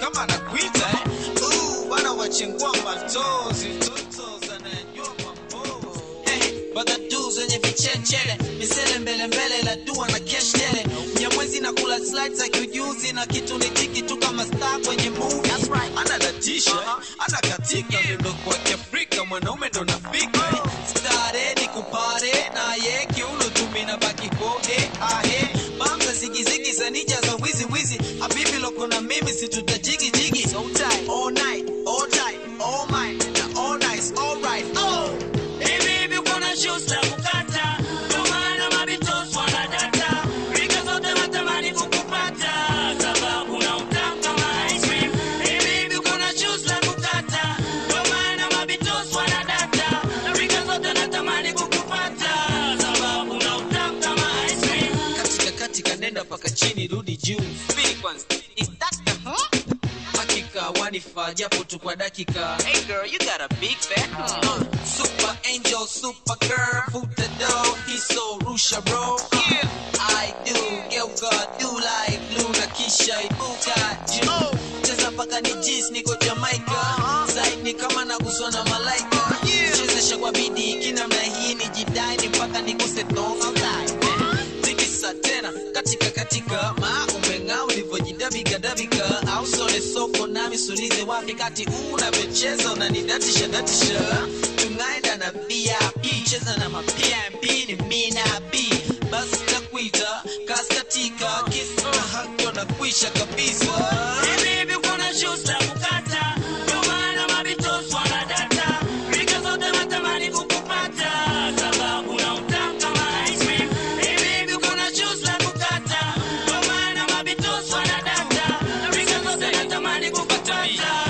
kama anakuita eh. Ooh, bana wachengua matozi toto zanayajua mambo hey, badadu zenye vichechele misele mbele mbele la dua na keshtele mnyamwezi na kula slides za kiujuzi na kitu ni tiki tu kama star kwenye movie That's right. anadatisha ana katika miondoko kwa kiafrika mwanaume ndo nafika stare ni kupare naye kiuno tumi na baki kode ahe bamza zigizigi za nija za wizi wizi habibi loko na mimi situtajigi jigi so tight all night all tight all mine na all nice all right oh Hivi hivi uko na shoes za kukata, ndio maana mabitos wanadata. Rika zote natamani kukupata, sababu na utamu kama ice cream. Hivi hivi uko na shoes za kukata, ndio maana mabitos wanadata. Rika zote natamani kukupata, sababu na utamu kama ice cream. katika katika nenda mpaka chini rudi juu Spin kwanza Is that the huh? hakika wanifaa japo tu kwa dakika hey girl you got a big back uh, super angel super girl foot the door he's so rusha bro yeah I do geuka do like blue na kisha ibuka juu cheza mpaka ni jis niko Jamaica side ni kama naguswa na malaika chezesha kwa bidii kinamna hii ni jidai mpaka niguse tonga like tikisa tena katika katika ma umeng'aa ulivyojidabika dabika au sole soko nami sulize wapi kati unavyocheza unanidatisha datisha tungaenda na vip cheza na mapmp ni mina b basi takuita kaskatika kisi na hakyo na kuisha kabisa Hivi hivi uko na shoes za kukata, ndio maana mabitos wanadata. Rika zote natamani kukupata, sababu na utamu kama ice cream. Hivi hivi uko na shoes za kukata, ndio maana mabitos wanadata. Rika zote natamani kukupata,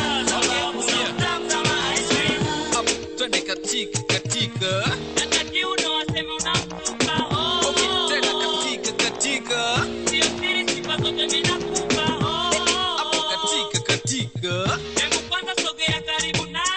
sababu na utamu kama ice cream. Up, twende katika katika Hata kiuno waseme unamtupa, oh, okay, oh, tena oh. katika katika Sio siri, sifa zote ninakupa, oh, oh, hapo oh. katika katika Hebu kwanza sogea karibu nami.